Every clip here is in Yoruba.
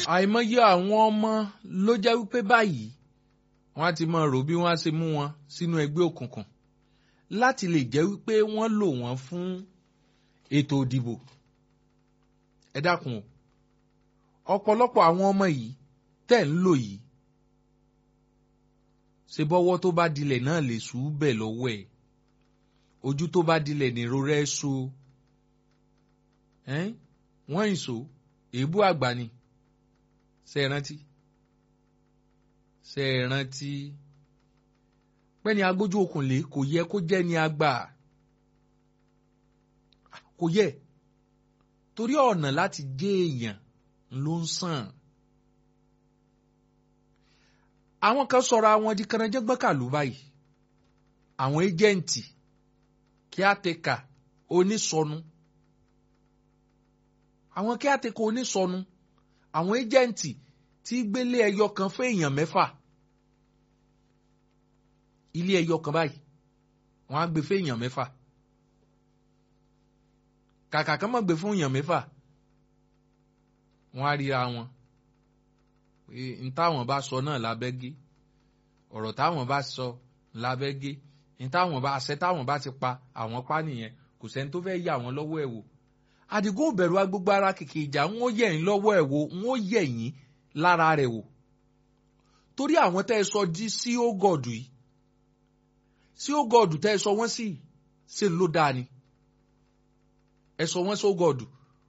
àìmọye àwọn ọmọ ló jẹ́ wípé báyìí wọ́n á ti máa rò bí wọ́n á ṣe mú wọn sínú ẹgbẹ́ òkùnkùn láti lè jẹ́ wípé wọ́n lò wọ́n fún ètò òdìbò ẹ dákun o ọ̀pọ̀lọpọ̀ àwọn ọmọ yìí tẹ̀ ń lò yìí ṣe bọ́wọ́ tó bá dilẹ̀ náà lè sùú bẹ̀ lọ́wọ́ ẹ̀ ojú tó bá dilẹ̀ nìró rẹ̀ so wọ́n ìṣó èébú àgbà ni ṣe é rántí ṣe é rántí pẹ́ni agbójú okùnlé kò yẹ kó jẹ́ ni àgbà kò yẹ torí ọ̀nà láti jẹ́ èèyàn ló ń sàn. àwọn kan sọ̀rọ̀ àwọn di kànáńjẹ́gbọ́kàlù báyìí àwọn ẹ́jẹ̀ǹtì kíátẹ́kà onísọnù àwọn kíátẹ́kà onísọnù àwọn ẹ́jẹ̀ǹtì tí gbélé ẹyọ kan fún èèyàn mẹ́fà ilé ẹyọ kan báyìí wọ́n á gbé fún èèyàn mẹ́fà kàkà kan mọ̀ gbé fún èèyàn mẹ́fà wọ́n á ríra wọn n táwọn bá sọ náà lábẹ́ gé ọ̀rọ̀ táwọn bá sọ lábẹ́ gé n táwọn bá ṣe táwọn bá ti pa àwọn pa nìyẹn kò sẹ́ni tó fẹ́ẹ́ yà wọ́n lọ́wọ́ ẹ̀ wò àdìgún òbẹ̀rù agbègbè ara kìkì ìjà ń ó yẹ̀ yín lọ́wọ́ ẹ̀ wò ń ó yẹ̀ yín lára rẹ̀ wò torí àwọn tẹ́ ẹ sọ di sí ó gọ̀dù yìí sí ó gọ̀dù tẹ́ ẹ sọ wọ́n sí ṣe ló dáa ni ẹ sọ wọ́n sí ó gọ̀dù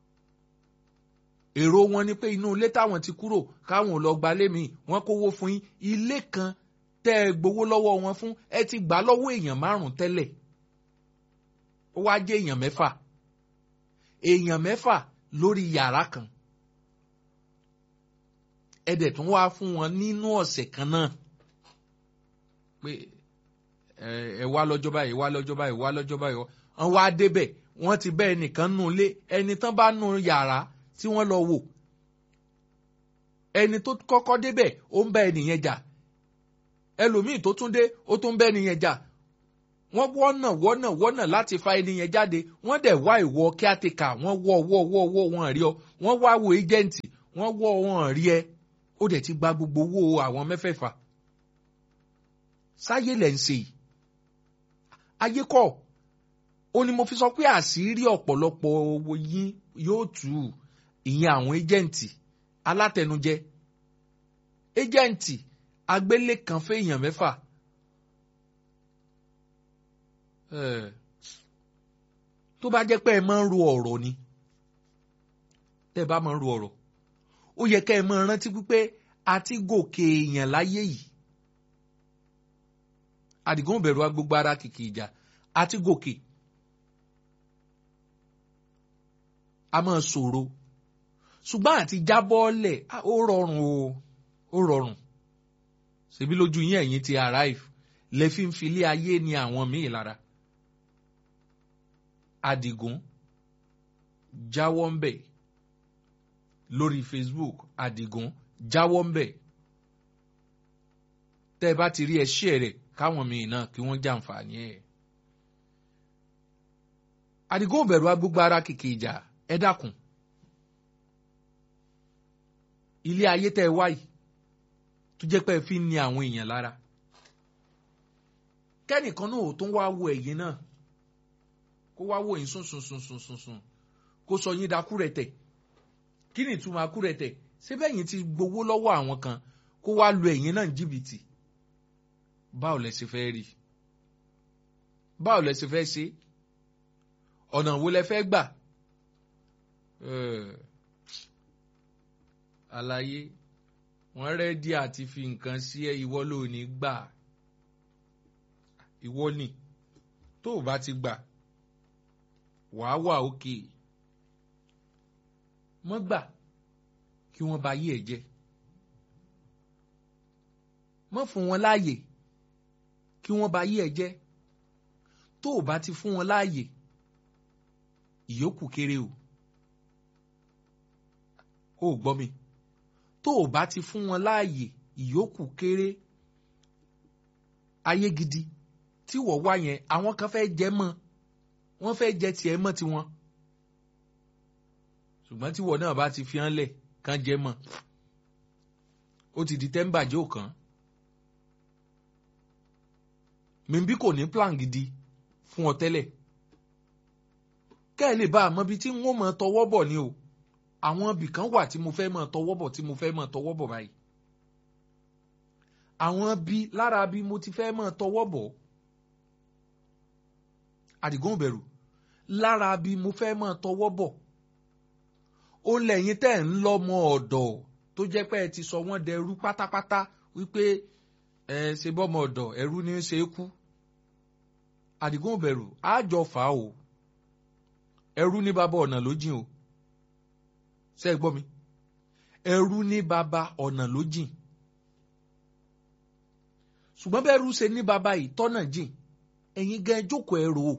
èrò wọn ni pé inú ilé táwọn ti kúrò káwọn lọ gba lé mi wọn kówó fún yín ilé kan tẹ́ ẹ gbowó lọ́wọ́ wọn fún ẹ ti gbà lọ́wọ́ èèyàn márùn tẹ́lẹ̀ ó wá jẹ́ èèyàn mẹ́fà èèyàn mẹ́fà lórí yàrá kan ẹ dẹ̀ tún wá fún wọn nínú ọ̀sẹ̀ kan náà pé ẹ wá lọ́jọ́ báyìí wá lọ́jọ́ báyìí wá lọ́jọ́ báyìí wọ́n wá débẹ̀ wọ́n ti bẹ́ ẹnìkan nù lé ẹni tán bá nù yàrá tí wọ́n lọ wò ẹni tó kọ́kọ́ débẹ̀ ó ń bá ẹnìyẹn jà ẹlòmíì tó tún dé ó tún ń bá ẹnìyẹn jà wọ́n wọ́nà wọ́nà wọ́nà láti fa ẹnìyẹn jáde wọ́n dẹ̀ wá ìwọ kíátìkà wọ́n wọ́ wọ́ wọ́ wọ́ wọn rí ọ wọ́n wá wo ẹjẹǹtì wọ́n wọ́ wọn rí ẹ ó dẹ̀ ti gba gbogbo owó àwọn mẹ́fẹ̀ẹ̀fà sáyé lẹ̀ ń ṣe yìí ayé kọ́ ó ní mo fi sọ pé àṣírí ọ̀pọ̀lọpọ̀ owó yín yóò tù ú ìyẹn àwọn ẹjẹǹtì alátẹnujẹ ẹjẹǹtì agbélé kan fẹ́yàn mẹ́fà tó bá jẹ́ pé ẹ máa ń ro ọ̀rọ̀ ni tẹ́ ẹ bá máa ń ro ọ̀rọ̀ ó yẹ kẹ́ ẹ máa rántí pípé àti gòkè èèyàn láyé yìí àdìgún bẹ̀rù agbègbè ara kìkì ìjà àti gòkè a máa ṣòro ṣùgbọ́n àti jábọ́ọ̀lẹ̀ ó rọrùn o ó rọrùn ṣèbí lójú yín ẹ̀yin ti arrive lè fi ń filé ayé ní àwọn míì lára Àdìgún jáwọ́ ń bẹ̀ lórí Facebook Àdìgún jáwọ́ ń bẹ̀ tẹ́ ẹ bá ti rí ẹ share rẹ̀ káwọn míì náà kí wọ́n jàǹfààní ẹ̀ Àdìgún ò bẹ̀rù agbègbè ara kìkì ìjà ẹ dákun ilé ayé tẹ́ ẹ wáyìí tó jẹ́ pé ẹ fi ń ni àwọn èèyàn lára kẹ́nìkan náà ò tún wá wo ẹ̀yìn náà kó wá wò yín sùn sùn sùn sùn sùn sùn kó sọ yín da kúrẹ̀tẹ̀ kí ni ìtumọ̀ akúrẹ̀tẹ̀ síbẹ̀ yín ti gbowó lọ́wọ́ àwọn kan kó wá lu ẹ̀yìn náà jìbìtì báwo lẹ ṣe fẹ́ rí báwo lẹ ṣe fẹ́ ṣe ọ̀nà wo lẹ fẹ́ gbà àlàyé wọ́n rẹ́dí àti fi nǹkan sí ẹ ìwọ ló ní gbà ìwọ ni tó o bá ti gbà wàá wà òkè mọ́ gbà kí wọ́n bá yí ẹ̀ jẹ́ mọ́ fún wọn láàyè kí wọ́n bá yí ẹ̀ jẹ́ tó o bá ti fún wọn láàyè ìyókù kéré o ó gbọ́ mi tó o bá ti fún wọn láàyè ìyókù kéré ayé gidi tí wọ́n wá yẹn àwọn kan fẹ́ jẹ mọ́ wọ́n fẹ́ jẹ tiẹ̀ mọ́ tiwọn ṣùgbọ́n tí wọ́n náà bá ti fi hàn lẹ̀ kán jẹ mọ́ ó ti di tẹ́ḿbàjẹ́ òkan mímbí kò ní plan gidi fún ọ tẹ́lẹ̀ kẹ́ ẹ lè bá a mọ ibi tí wọ́n mọ tọwọ́ bọ̀ ni o àwọn ibì kan wà tí mo fẹ́ mọ tọwọ́ bọ̀ tí mo fẹ́ mọ tọwọ́ bọ̀ báyìí àwọn bí lára bí mo ti fẹ́ mọ tọwọ́ bọ̀ àdìgún bẹ̀rù lára bí mo fẹ́ mọ tọwọ́ bọ̀ ó lẹ́yìn tẹ́ ń lọ́mọ ọ̀dọ̀ tó jẹ́ pé ẹ ti sọ wọ́n dẹrú pátápátá wípé ẹ ṣe bọ́mọ ọ̀dọ̀ ẹrú ní í ṣe é kú àdìgún bẹ̀rù àjọ fà á o ẹrú ní bàbá ọ̀nà ló jìn o ṣe é gbọ́ mi ẹrú ní bàbá ọ̀nà ló jìn ṣùgbọ́n bẹ́ẹ̀ rú ṣe ní bàbá yìí tọ́nà jìn ẹ̀yin gan jókòó ẹrù o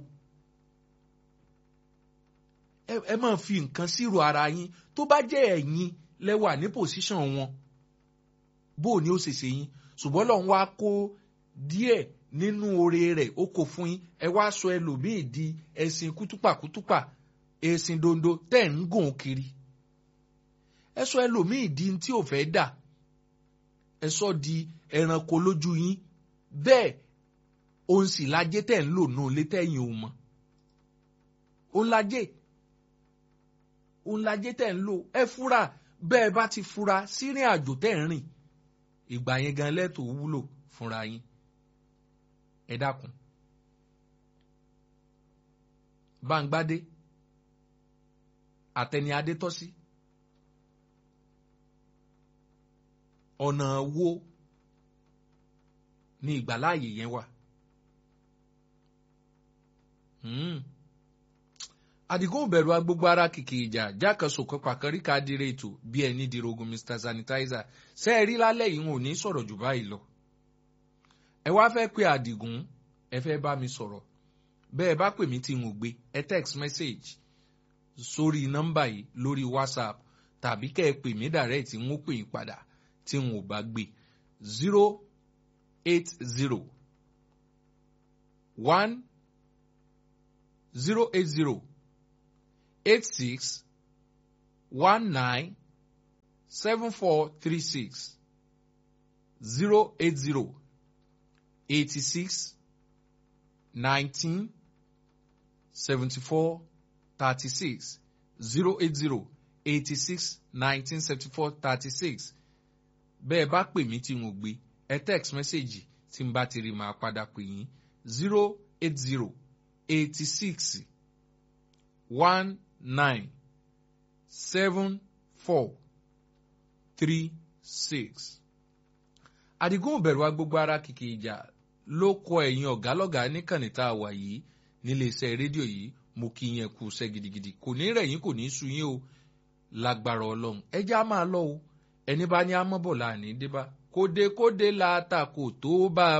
ẹ máa fi nǹkan sírò ara yín tó bá jẹ́ ẹ̀yin lẹ́wà ní pòsíṣàn wọn bó o ní ó ṣe ṣe yín ṣùgbọ́n lọ́n wá kó díẹ̀ nínú oore rẹ̀ ó kó fún yín ẹ wá sọ ẹlòmíì di ẹṣin kútúpà kútúpà ẹṣin dondo tẹ̀ ń gùn kiri ẹ sọ ẹlòmíì di tí ò fẹ́ dà ẹ sọ di ẹranko lójú yín bẹ́ẹ̀ òun sì lajẹ́ tẹ̀ ń lò nù létẹ̀yìn ò mọ̀ òun lajẹ́ òun lajẹ́ tẹ̀ ń lò ẹ fura bẹ́ẹ̀ bá ti fura sírìn àjò tẹ̀ ń rìn ìgbà yẹn gan lẹ́tọ̀ọ́ wúlò fúnra yín ẹ dákun Báńgbádé àtẹni Adétọ́sí ọ̀nà wo ni ìgbàláàyè yẹn wà. Àdìgún bẹ̀rù agbogbo ara kìkì ìjà jákèsò kọpà kọríkà dire ètò bí ẹni dirogun Mr Sanitizer ṣe é rí lálẹ́ yìí wọn ò ní sọ̀rọ̀ jù báyìí lọ. ẹ wá fẹ́ pé Àdìgún ẹ fẹ́ bá mi sọ̀rọ̀ bẹ́ẹ̀ bá pè mí tí n ò gbé ẹ text message sórí nọ́mbà yìí lórí WhatsApp tàbí kẹ́ ẹ pè mí direct n ó pè yín padà tí n ò bá gbé zero eight zero one zero eight zero eight six one nine seven four three six zero eight zero eighty six nineteen seventy four thirty six zero eight zero eighty six nineteen seventy four thirty six bẹ́ẹ̀ bá pè mí tí mo gbé ẹ text message tí n bá ti rí máa padà pè yín zero eight zero eighty six one nine seven four three six. Àdìgún bẹ̀rù agbogbo ara kìkì ìjà ló kọ ẹ̀yìn ọ̀gá lọ́gàá níkànnì tá a wà yìí nílé iṣẹ́ rédíò yìí mo kí yẹn kú iṣẹ́ gidigidi kò ní rẹ̀ yín kò ní sú yín o lágbára ọlọ́run ẹ jẹ́ á máa lọ o ẹni bá ní amọ́bọ̀ láàní débá kódekóde la ta kò tó bá a